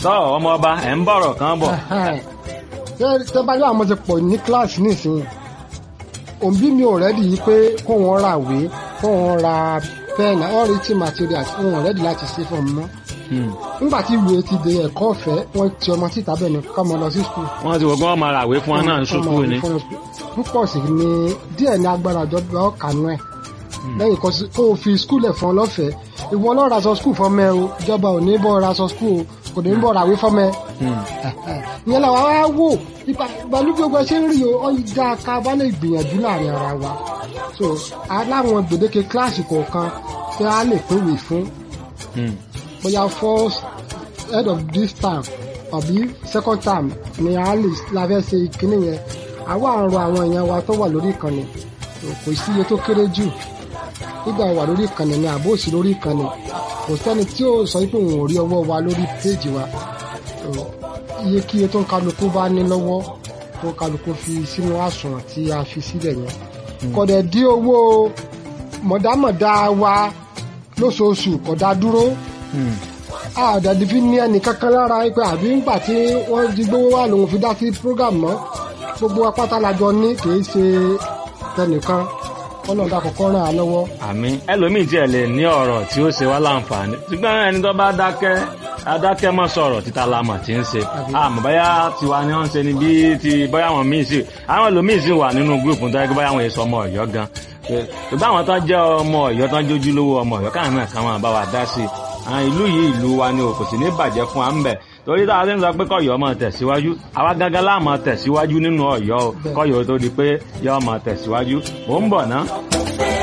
tọ́ ọmọ ọba ẹ̀ ń bọ̀rọ̀ kan bọ̀. tẹ́ bá yọ àwọn ti pọ̀ ní kíláàsì nísìnyí òbí mi ò rẹ́dì yìí pé kó wọ́n ra ìwé kó wọ́n ra pẹ́ẹ̀nì all written materials wọn ò rẹ́dì láti ṣe fún ọmọ nígbà tí ìwé ti di ẹ̀kọ́ ọ̀fẹ́ wọ́n ti ọmọ síta bẹ́ẹ̀ ni kọ́ ọmọ lọ sí skul. wọ́n ti wọ́n gbọ́n máa ràwé fún wọn náà ń ṣubú ni. púpọ̀ sí ni díẹ̀ ní agbára ìjọba ọ̀kanú ẹ̀ lẹ́yìn kó o fi skul ẹ̀ fún ọ lọ́fẹ̀ẹ́ ìwọ lọ́ọ́ raṣọ skul fọ́mọ ẹ o ìjọba ò ní bọ́ raṣọ skul o kò ní bọ́ ràwé fọ́mọ ẹ. ìyẹn làwọn á wò pẹ̀lú gbogbo ṣé ń rí o ọ ìjà ká bá lè gbìyànjú láàrin ara wa so aláwọn gbèdéke kíláàsì kọ̀ọ̀kan tí a lè pèwé fún bóyá first head of this term àbí second term ni a lè la fẹ́ ṣe ìkíní yẹn àwa àrùn àwọn èèyàn wa tó wà lórí ìkànnì kò sí iye tó kéré jù nígbà wà lórí ìkànnì ni àbó òsì lórí ìkànnì kò sẹ́ni tí ó sọ pé òun ò rí ọwọ́ wa lórí péèjì wa iye kí iye tó ń kálukú bá ní lọ́wọ́ tó ń kálukú fi sínú àsùnwọ̀n tí a fi sílẹ̀ yẹn kọ̀dẹ̀ dí owó mọ̀dámọ̀dá wa lóṣooṣù kọ̀dá dúró àdàdì fi ní ẹnì kankan lára pé àbí ńgbà tí wọ́n di gbówó wà lòun fi dá sí program mọ́ gbogbo apáta lajọ ní kìí ṣe tẹnìkan kọ́nà dá kọ́kọ́ ràn án lọ́wọ́. àmín ẹlòmíì tiẹ̀ lè ní ọ̀rọ̀ tí ó ṣe wá láǹfààní ṣùgbọ́n ẹni tó bá dákẹ́ adákẹ́ mọ́ sọ̀rọ̀ títa lamọ̀ tí ń ṣe àmọ́ báyà tiwa ni wọ́n ń ṣe ni bí ti báyà wọn míì sí àwọn ẹlòmíì sì wà nínú gúrùpù tó yẹ kí báyà wọn èso ọmọ ọ̀yọ́ gan ṣùgbọ́n àwọn tó jẹ́ ọmọ ọ̀yọ́ tó ń jójú lówó ọmọ ọ̀yọ́ káwọn náà káwọn bá wa dá sí i àwọn ìlú yìí ìlú wa ni kò sì ní bàjẹ́ fún wa ń bẹ̀ torí táwa ti ń sọ pé kọ́yọ́ máa tẹ̀síwájú àwa gángan láà máa tẹ̀síwájú nínú ọ̀yọ́ o kọ́yọ́ tó di pé yọ́ máa tẹ̀síwájú mò ń bọ̀ ná.